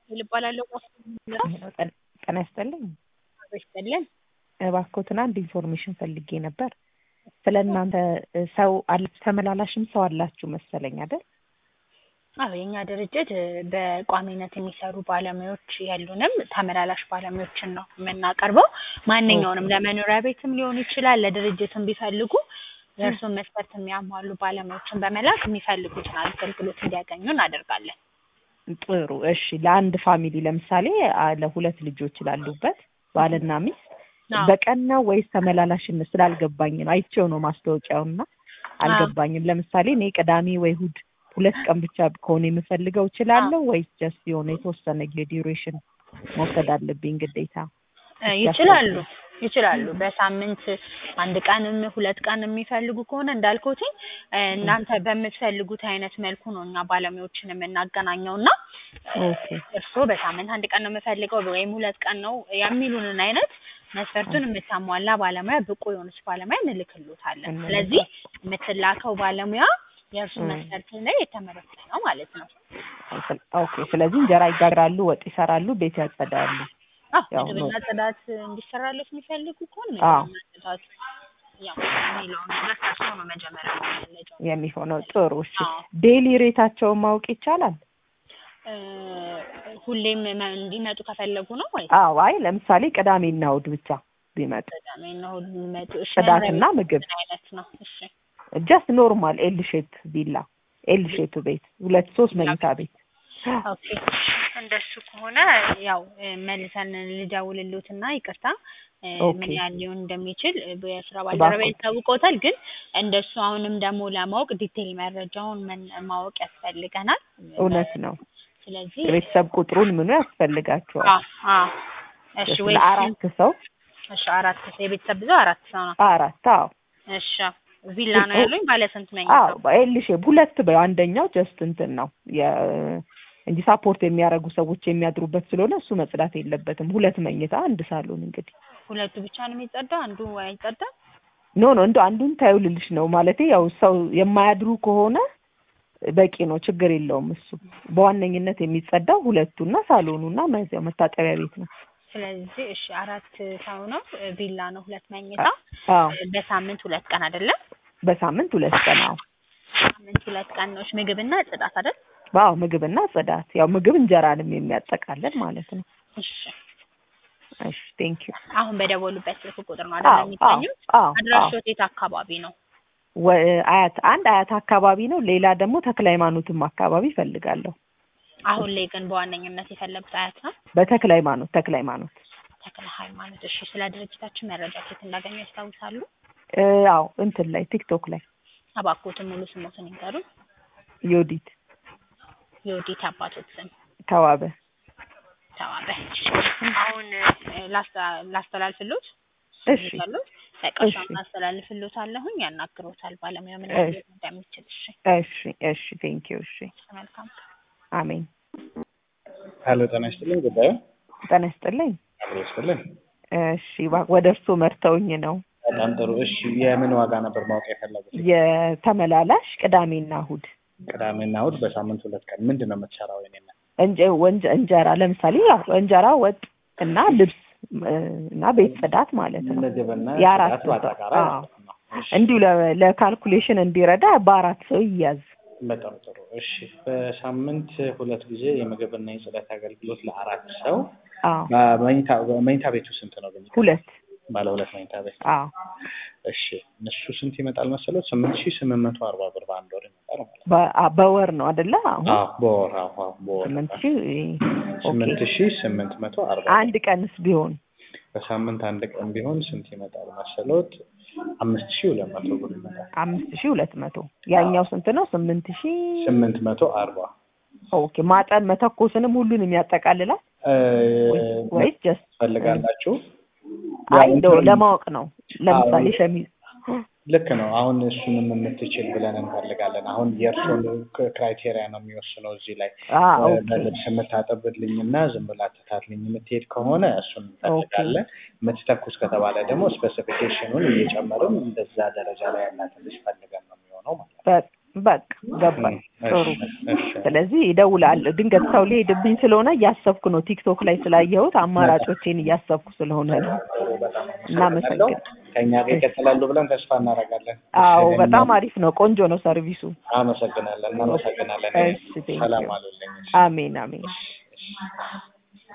ራሄል እባላለሁ። ጤና ይስጥልኝ። ይስጥልን። እባክዎትን አንድ ኢንፎርሜሽን ፈልጌ ነበር። ስለ እናንተ ሰው አለ ተመላላሽም ሰው አላችሁ መሰለኝ አይደል? አዎ የኛ ድርጅት በቋሚነት የሚሰሩ ባለሙያዎች ያሉንም ተመላላሽ ባለሙያዎችን ነው የምናቀርበው። ማንኛውንም ለመኖሪያ ቤትም ሊሆን ይችላል፣ ለድርጅትም ቢፈልጉ የእርስዎን መስፈርት የሚያሟሉ ባለሙያዎችን በመላክ የሚፈልጉትን አገልግሎት እንዲያገኙ እናደርጋለን። ጥሩ እሺ። ለአንድ ፋሚሊ ለምሳሌ አ- ለሁለት ልጆች ላሉበት ባልና ሚስት አዎ። በቀን ነው ወይስ ተመላላሽነት ስላልገባኝ ነው። አይቼው ነው ማስታወቂያውና አልገባኝም። ለምሳሌ እኔ ቅዳሜ ወይ እሑድ ሁለት ቀን ብቻ ከሆነ የምፈልገው እችላለሁ ወይስ ጀስት የሆነ የተወሰነ ጊዜ ዲዩሬሽን መውሰድ አለብኝ ግዴታ? እ ይችላሉ ይችላሉ። በሳምንት አንድ ቀንም ሁለት ቀን የሚፈልጉ ከሆነ እንዳልኩትኝ እ እናንተ በምትፈልጉት አይነት መልኩ ነው እኛ ባለሙያዎችን የምናገናኘው እና ኦኬ እርስዎ በሳምንት አንድ ቀን ነው የምፈልገው ወይም ሁለት ቀን ነው የሚሉንን አይነት መስፈርቱን የምታሟላ ባለሙያ ብቁ የሆነች ባለሙያ እንልክሎታለን። እንልካለን። ስለዚህ የምትላከው ባለሙያ የእርሱ እ። መስፈርት ላይ የተመረጠ ነው ማለት ነው። ኦኬ። ስለዚህ እንጀራ ይጋግራሉ፣ ወጥ ይሰራሉ፣ ቤት ያጸዳሉ። አዎ ያው ምግብና ነው። ጽዳት እንዲሰራለት የሚፈልጉ ከሆነ አዎ። ምግብና ጽዳት ያው የሚለውን ነገር ከእርሶ ነው መጀመሪያ የሚፈለገው። የሚሆነው ጥሩ። እሺ አዎ። ዴይሊ ሬታቸውን ማወቅ ይቻላል? እ ሁሌም መ- እንዲመጡ ከፈለጉ ነው ማለት አዎ። አይ ለምሳሌ ቅዳሜና እሑድ ብቻ ቢመጡ ቅዳሜና እሑድ የሚመጡ እሺ ጽዳትና መኖሪያ ቤት ምግብ ምን አይነት ነው? እሺ ጀስት ኖርማል ኤል ሼፕ ቪላ ኤል ሼፕ ቤት ሁለት ሶስት መኝታ ቤት ኦኬ እንደሱ ከሆነ ያው እ መልሰን ልደውልልዎትና ይቅርታ እ ኦኬ። ምን ያህል ሊሆን እንደሚችል እ በስራ ባልደረባ እባክዎት። ያስታውቀውታል። ግን እንደሱ አሁንም ደግሞ ለማወቅ ዲቴይል መረጃውን ምን ማወቅ ያስፈልገናል። እውነት ነው። ስለዚህ የቤተሰብ ቁጥሩን ምኑ ያስፈልጋቸዋል። አ አ እሺ ወይ ለአራት ሰው እሺ አራት ሰው የቤተሰብ ብዙ አራት ሰው ነው። አራት አዎ እሺ ቪላ ነው ያሉኝ ባለ ስንት መኝታ? አዎ ኤል ሼፕ ሁለት በይው አንደኛው ጀስት እንትን ነው የ እንጂ ሳፖርት የሚያደርጉ ሰዎች የሚያድሩበት ስለሆነ እሱ መጽዳት የለበትም። ሁለት መኝታ አንድ ሳሎን እንግዲህ ሁለቱ ብቻ ነው የሚጸዳው፣ አንዱ አይጸዳም። ኖ ኖ እንደው አንዱን ታዩ ልልሽ ነው ማለቴ ያው ሰው የማያድሩ ከሆነ በቂ ነው፣ ችግር የለውም። እሱ በዋነኝነት የሚጸዳው ሁለቱና ሳሎኑና መዚያው መታጠቢያ ቤት ነው። ስለዚህ እሺ አራት ሰው ነው እ ቪላ ነው ሁለት መኝታ አዎ እ በሳምንት ሁለት ቀን አይደለም? በሳምንት ሁለት ቀን አዎ ሳምንት ሁለት ቀን ነው። እሺ ምግብና ጽዳት አይደል? አዎ ምግብና ጽዳት ያው ምግብ እንጀራንም የሚያጠቃልል ማለት ነው። እሺ እሺ ቴንክ ዩ አሁን በደወሉበት ስልክ ቁጥር ነው አዎ አይደል አዎ የሚገኙት? አዎ አዎ አድራሾት የት አካባቢ ነው? ወ- አያት አንድ አያት አካባቢ ነው። ሌላ ደግሞ ተክለ ሃይማኖትም አካባቢ እፈልጋለሁ። አሁን ላይ ግን በዋነኝነት የፈለጉት አያት ነው። በተክለ ሃይማኖት ተክለ ሃይማኖት ተክለ ሃይማኖት። እሺ ስለ ድርጅታችን መረጃ ከየት እንዳገኙ ያስታውሳሉ? እ አዎ እንትን ላይ ቲክቶክ ላይ እባክዎትን ሙሉ ስሞትን ይንገሩን። ዮዲት የወዴት አባቶት ስም ተዋበ ተዋበ። አሁን እ ላስተ- ላስተላልፍሎት እሺ ያሉት እሺ በቀሻውን አስተላልፍሎት አለሁኝ ያናግሮታል ባለሙያ ምን እሺ ያህል እንደሚችል። እሺ እሺ እሺ ቴንክ ዩ እሺ መልካም አሜን ሄሎ ጤና ይስጥልኝ። ጉዳዩ ጤና ይስጥልኝ አብሮ ይስጥልኝ። እሺ ባ- ወደ እርስዎ መርተውኝ ነው በጣም ጥሩ። እሺ የምን ዋጋ ነበር ማወቅ የፈለጉት? የተመላላሽ ቅዳሜና እሑድ ቅዳሜና እሑድ በሳምንት ሁለት ቀን ምንድን ነው የምትሰራው? የኔና እንጀ- ወንጀ- እንጀራ ለምሳሌ ያው እንጀራ ወጥ እና ልብስ እ እና ቤት ጽዳት ማለት ነው። ምግብና የአራት ጽዳት ሰው በአጠቃላይ አዎ ማለት ነው። እሺ እንዲሁ ለ- ለካልኩሌሽን እንዲረዳ በአራት ሰው ይያዝ። በጣም ጥሩ። እሺ በሳምንት ሁለት ጊዜ የምግብና የጽዳት አገልግሎት ለአራት ሰው አዎ መኝታ መኝታ ቤቱ ስንት ነው ግን? ሁለት ባለ ሁለት መኝታ ቤት። አዎ እሺ እነሱ ስንት ይመጣል መሰለው? ስምንት ሺህ ስምንት መቶ አርባ ብር በአንድ ወር ይመጣል ማለት ነው። በ- አ- በወር ነው አይደለ? አሁን አዎ በወር አዎ አዎ በወር ስምንት ሺህ ስምንት ኦኬ። ሺህ ስምንት መቶ አርባ አንድ ቀንስ ቢሆን በሳምንት አንድ ቀን ቢሆን ስንት ይመጣል መሰሎት? አምስት ሺህ ሁለት መቶ ብር ይመጣል። አምስት ሺህ ሁለት መቶ ያኛው ስንት ነው? ስምንት ሺህ ስምንት መቶ አርባ ኦኬ። ማጠን መተኮስንም ሁሉንም ያጠቃልላል እ ወይስ ጀስት ትፈልጋላችሁ? አይ ያው እንደው እንትኑን- ለማወቅ ነው። ለምሳሌ አዎ። ሸሚዝ ልክ ነው። አሁን እሱንም የምትችል ብለን እንፈልጋለን። አሁን የእርሶን ክራይቴሪያ ነው የሚወስነው እዚህ ላይ አ እ ኦኬ በልብስ የምታጠብልኝ እና ዝም ብላ ትታልኝ የምትሄድ ከሆነ እሱን እንፈልጋለን። የምትተኩስ ከተባለ ደግሞ ስፔሲፊኬሽኑን እየጨመርን እንደዛ ደረጃ ላይ ያላትን ልጅ ፈልገን ነው የሚሆነው ማለት ነው። በ- በቃ ገባኝ። እሺ፣ ጥሩ። እሺ። ስለዚህ ይደውላለሁ። ድንገት ሰው ሊሄድብኝ ስለሆነ እያሰብኩ ነው። ቲክቶክ ላይ ስላየሁት አማራጮቼን እያሰብኩ ስለሆነ ነው። በጣም እናመሰግን። ከእኛ ጋር ይቀጥላሉ ብለን ተስፋ እናደርጋለን። አዎ እሺ፣ በጣም አሪፍ ነው። ቆንጆ ነው ሰርቪሱ። አመሰግናለን። እናመሰግናለን። እሺ፣ ቴንኪው። ሰላም አሉልኝ። አሜን አሜን።